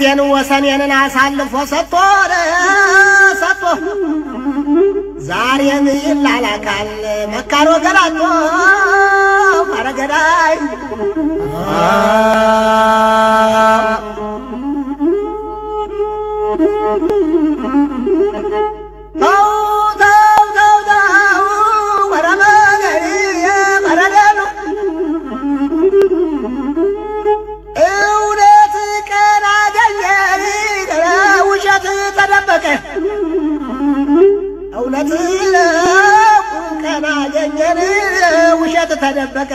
መንግስቴን ወሰኔንን አሳልፎ ሰጥቶ ሰጥቶ ዛሬም ይላላካል መካሮ ገላጦ አረገዳይ ተው ተው ተው ተው ወረ መገሪ መረደሉ እውነት ቀን አገኘ ውሸት ተደበቀ እውነት ቀን አገኘን ውሸት ተደበቀ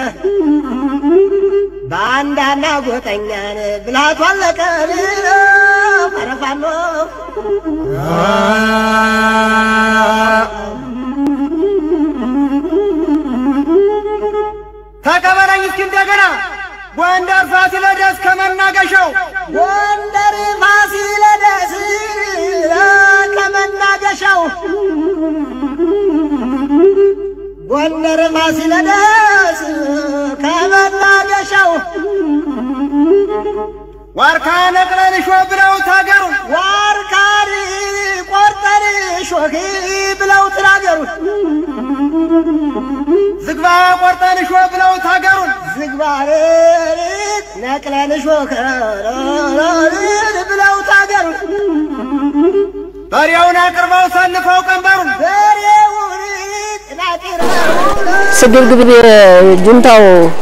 በአንዳና ጎጠኛን ብልሃቱ አለቀ ፈረፋኖ ተቀበለኝ እስኪ እንደገና ጎንደር ፋሲለደስ ከመናገሻው ጎንደር ፋሲለደስ ከመናገሻው ጎንደር ፋሲለደስ ከመናገሻው ዋርካ ነቅለን ሾ ብለው ታገሩ ዋርካሪ ቆርጠሪ ሾኺ ብለው ትናገሩት ዝግባ ቆርጠን ሾ ብለው ታገሩን ዝግባር ነቅለን ሾኸረን ብለው ታገሩት በሬውን አቅርበው ሰልፈው ቀንበሩን በሬውን ናጢረው ስግብግብ ጁንታው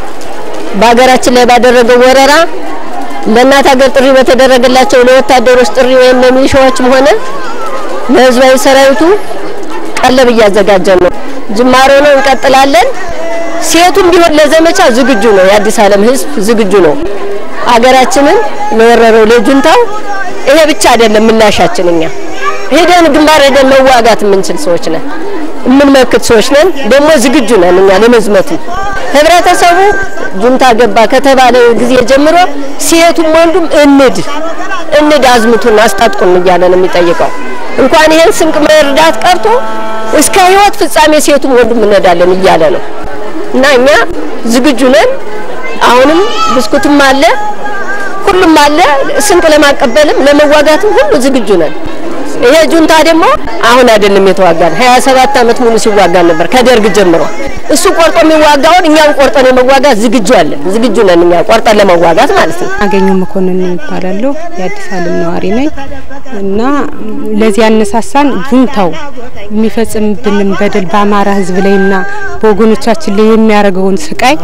በሀገራችን ላይ ባደረገው ወረራ ለእናት ሀገር ጥሪ በተደረገላቸው ለወታደሮች ጥሪ ወይም ለሚሊሻዎችም ሆነ ለህዝባዊ ሰራዊቱ ቀለብ እያዘጋጀን ነው። ጅማሮ ነው፣ እንቀጥላለን። ሴቱም ቢሆን ለዘመቻ ዝግጁ ነው። የአዲስ ዓለም ህዝብ ዝግጁ ነው። አገራችንን ለወረረው ለጁንታው ይሄ ብቻ አይደለም ምላሻችን። እኛ ሄደን ግንባር ሄደን መዋጋት የምንችል ሰዎች ነን፣ የምንመክት ሰዎች ነን። ደግሞ ዝግጁ ነን እኛ ለመዝመቱ። ህብረተሰቡ ጁንታ ገባ ከተባለ ጊዜ ጀምሮ ሴቱም ወንዱም እንድ እንድ አዝምቱን አስታጥቁን እያለ ነው የሚጠይቀው። እንኳን ይሄን ስንቅ መርዳት ቀርቶ እስከ ህይወት ፍጻሜ ሴቱም ወንዱም እንሄዳለን እያለ ነው እና እኛ ዝግጁ ነን። አሁንም ብስኩትም አለ ሁሉም አለ። ስንቅ ለማቀበልም ለመዋጋትም ሁሉ ዝግጁ ነን። ይሄ ጁንታ ደግሞ አሁን አይደለም የተዋጋን፣ 27 ዓመት ሙሉ ሲዋጋን ነበር ከደርግ ጀምሮ። እሱ ቆርጦ የሚዋጋውን እኛም ቆርጠን የመዋጋት ዝግጁ አለን። ዝግጁ ነን እኛ ቆርጠን ለመዋጋት ማለት ነው። አገኘው መኮንን ይባላለሁ። የአዲስ ዓለም ነዋሪ ነኝ እና ለዚህ ያነሳሳን ጁንታው የሚፈጽምብንን በደል በአማራ ሕዝብ ላይና በወገኖቻችን ላይ የሚያደርገውን ስቃይ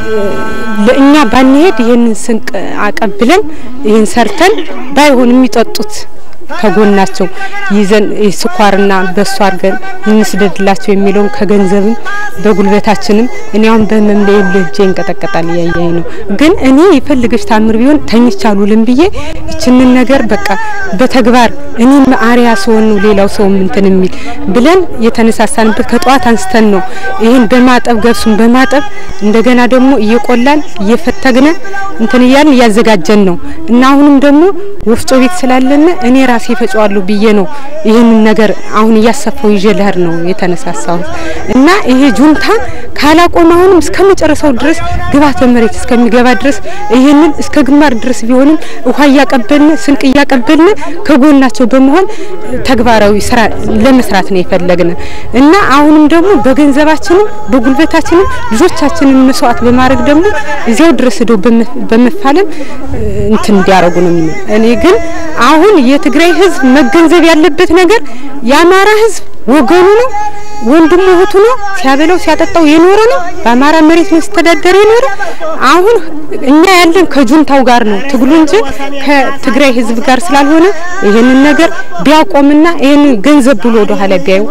ለእኛ ባንሄድ ይህንን ስንቅ አቀብለን ይህን ሰርተን ባይሆን የሚጠጡት ከጎናቸው ይዘን ስኳርና በሱ አድርገን እንስደድላቸው የሚለውን ከገንዘብም በጉልበታችንም እኔ አሁን በህመም ላይ ልጄ እንቀጠቀጣል እያየኝ ነው። ግን እኔ የፈልገች ታምር ቢሆን ተኝቼ አልውልም ብዬ ይችንን ነገር በቃ በተግባር እኔም አሪያ ሰውን ነው ሌላው ሰው እንትን የሚል ብለን የተነሳሳንበት ከጠዋት አንስተን ነው። ይህን በማጠብ ገብሱን በማጠብ እንደገና ደግሞ እየቆላን እየፈተግነ እንትን እያልን እያዘጋጀን ነው እና አሁንም ደግሞ ወፍጮ ቤት ስላለነ እኔ ራሴ ፈጫዋለሁ ብዬ ነው ይህንን ነገር አሁን እያሰፋው ይዤ ልሄድ ነው የተነሳሳሁት እና ይሄ ጁንታ ካላቆመ አሁንም እስከ መጨረሻው ድረስ ግብዓተ መሬት እስከሚገባ ድረስ ይህንን እስከ ግንባር ድረስ ቢሆንም ውሃ እያቀበልን ስንቅ እያቀበልን ከጎናቸው በመሆን ተግባራዊ ስራ ለመስራት ነው የፈለግን እና አሁንም ደግሞ በገንዘባችንም በጉልበታችንም ልጆቻችንን መስዋዕት በማድረግ ደግሞ እዚያው ድረስ ሄደው በመፋለም እንትን እንዲያደርጉ ነው። እኔ ግን አሁን የትግራይ ህዝብ መገንዘብ ያለበት ነገር የአማራ ህዝብ ወገኑ ነው፣ ወንድሙ እህቱ ነው። ሲያበላው ሲያጠጣው የኖረ ነው። በአማራ መሬት ነው ሲተዳደር የኖረ። አሁን እኛ ያለን ከጁንታው ጋር ነው ትግሉ እንጂ ከትግራይ ህዝብ ጋር ስላልሆነ ይህንን ነገር ቢያቆምና ይህንን ገንዘብ ብሎ ወደ ኋላ ቢያዩ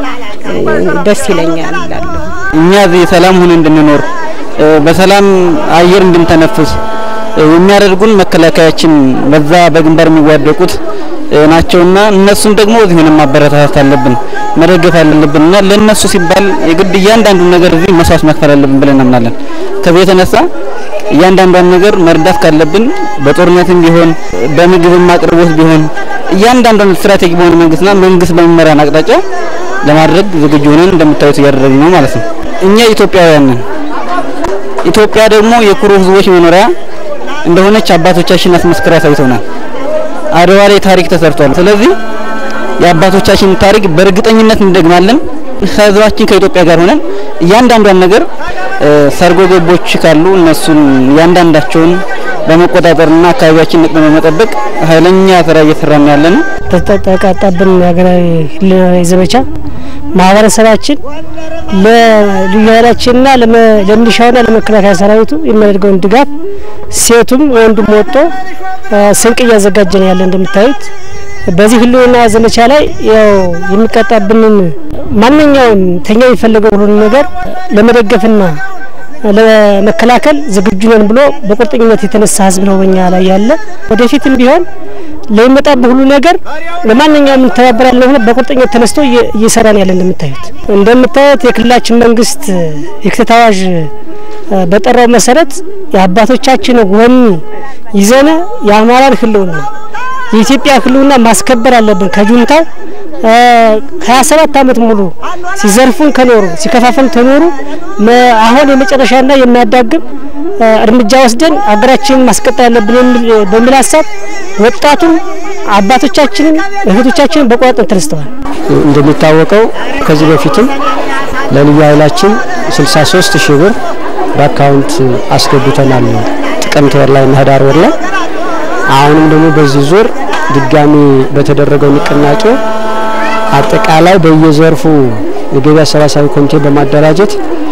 ደስ ይለኛል እላለሁ። እኛ እዚህ ሰላም ሆነ እንድንኖር በሰላም አየር እንድንተነፍስ የሚያደርጉን መከላከያችን በዛ በግንባር የሚዋደቁት ናቸውና እነሱም ደግሞ እዚህ ሆነን ማበረታታት አለብን፣ መደገፍ አለብን እና ለነሱ ሲባል የግድ እያንዳንዱ ነገር እዚህ መስዋዕት መክፈል አለብን ብለን እናምናለን። ከዚህ የተነሳ እያንዳንዷን ነገር መርዳት ካለብን በጦርነትም ቢሆን በምግብም አቅርቦት ቢሆን እያንዳንዷን ስትራቴጂ በሆነ መንግስትና መንግስት በሚመራን አቅጣጫ ለማድረግ ዝግጁ ሆነን እንደምታዩት እያደረግን ነው ማለት ነው። እኛ ኢትዮጵያውያን ነን። ኢትዮጵያ ደግሞ የኩሩ ህዝቦች መኖሪያ እንደሆነች አባቶቻችን አስመስክረው አሳይተውናል። አድዋ ላይ ታሪክ ተሰርቷል። ስለዚህ የአባቶቻችን ታሪክ በእርግጠኝነት እንደግማለን። ከህዝባችን ከኢትዮጵያ ጋር ሆነን እያንዳንዷን ነገር ሰርጎ ገቦች ካሉ እነሱን እያንዳንዳቸውን በመቆጣጠርና አካባቢያችን ነቅሎ በመጠበቅ ኃይለኛ ስራ እየሰራን ያለን ተጠቃጣብን ሀገራዊ ህልውናዊ ዘመቻ ማህበረሰባችን ለልዩ ኃይላችንና ለሚሊሻውና ለመከላከያ ሰራዊቱ የሚያደርገውን ድጋፍ ሴቱም ወንዱም ወጥቶ ስንቅ እያዘጋጀ ነው ያለ እንደምታዩት በዚህ ህልውና ዘመቻ ላይ ያው የሚቀጣብንን ማንኛውም ተኛ የሚፈለገው ሁሉ ነገር ለመደገፍና ለመከላከል ዝግጁ ነን ብሎ በቁርጠኝነት የተነሳ ህዝብ ነው በኛ ላይ ያለ። ወደፊትም ቢሆን ለሚመጣብህ ሁሉ ነገር ለማንኛውም እንተባበራለን ብሎ በቁርጠኝነት ተነስቶ እየሰራን ያለ እንደምታዩት እንደምታዩት የክልላችን መንግስት የክተት አዋጅ በጠራው መሰረት የአባቶቻችን ወኔ ይዘነ የአማራን ህልውና የኢትዮጵያ ህልውና ማስከበር አለብን። ከጁንታው ከሀያ ሰባት አመት ሙሉ ሲዘርፉን ከኖሩ ሲከፋፈሉን ከኖሩ አሁን የመጨረሻና የሚያዳግም እርምጃ ወስደን ሀገራችንን ማስቀጠል አለብን በሚል ሀሳብ ወጣቱም አባቶቻችንን እህቶቻችንን በቆራጥነት ተነስተዋል። እንደሚታወቀው ከዚህ በፊትም ለልዩ ኃይላችን 63 ሺህ ብር በአካውንት አስገብተናል ጥቅምት ወር ላይ እና ህዳር ወር ላይ አሁንም ደግሞ በዚህ ዙር ድጋሚ በተደረገው ንቅናቄ አጠቃላይ በየዘርፉ የገቢ አሰባሳቢ ኮሚቴ በማደራጀት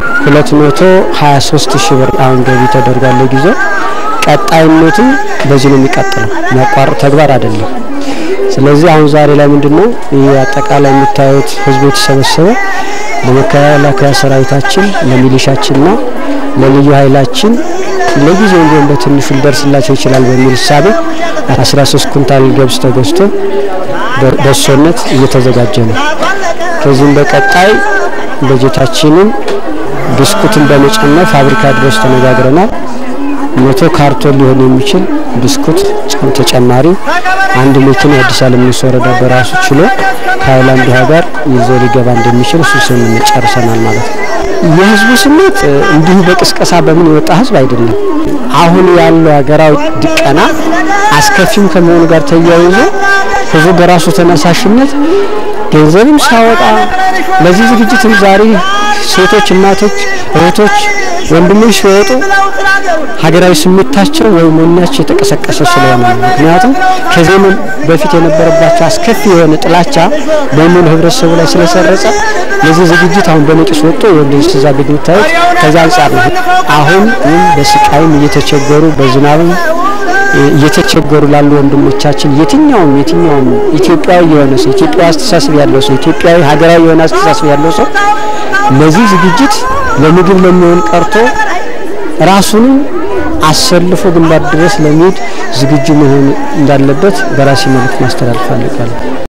223 ሺህ ብር አሁን ገቢ ተደርጓል። ለጊዜው ቀጣይነቱም በዚህ ነው የሚቀጥለው፣ የሚያቋርጥ ተግባር አይደለም። ስለዚህ አሁን ዛሬ ላይ ምንድነው ይህ አጠቃላይ የምታዩት ህዝቡ የተሰበሰበ ለመከላከያ ሰራዊታችን ለሚሊሻችንና ለልዩ ኃይላችን ለጊዜው ቢሆን በትንሹ ሊደርስላቸው ይችላል በሚል እሳቤ 13 ኩንታል ገብስ ተገዝቶ በሶነት እየተዘጋጀ ነው። ከዚህም በቀጣይ በጀታችንን ብስኩትን በመጨመር ፋብሪካ ድረስ ተነጋግረናል። መቶ ካርቶን ሊሆን የሚችል ብስኩት ተጨማሪ አንድ መኪና የአዲስ አለምነው ወረዳ በራሱ ችሎ ከሀይላንድ ውሃ ጋር ይዞ ሊገባ እንደሚችል እሱ ስምምነት ጨርሰናል ማለት ነው። የህዝቡ ስሜት እንዲሁ በቅስቀሳ በምን የወጣ ህዝብ አይደለም። አሁን ያለው ሀገራዊ ድቀና አስከፊም ከመሆኑ ጋር ተያይዞ ህዝቡ በራሱ ተነሳሽነት ገንዘብም ሳወጣ ለዚህ ዝግጅትም ዛሬ ሴቶች፣ እናቶች፣ እህቶች፣ ወንድሞች ሲወጡ ሀገራዊ ስሜታቸው ወይም ወኔያቸው የተቀሰቀሰ ስለሆነ ነው። ምክንያቱም ከዘመን በፊት የነበረባቸው አስከፊ የሆነ ጥላቻ በሙሉ ህብረተሰቡ ላይ ስለሰረጸ ለዚህ ዝግጅት አሁን በነቂስ ወጥቶ የወንዶች ትእዛዝ የምታዩት ከዛ አንጻር ነው። አሁን በስቃይም እየተቸገሩ በዝናብም እየተቸገሩ ላሉ ወንድሞቻችን የትኛውም የትኛውም ኢትዮጵያዊ የሆነ ሰው ኢትዮጵያዊ አስተሳሰብ ያለው ሰው ኢትዮጵያዊ ሀገራዊ የሆነ አስተሳሰብ ያለው ሰው ለዚህ ዝግጅት ለምግብ ለሚሆን ቀርቶ ራሱንም አሰልፎ ግንባር ድረስ ለመሄድ ዝግጁ መሆን እንዳለበት በራሴ መልእክት ማስተላለፍ አለቃለሁ።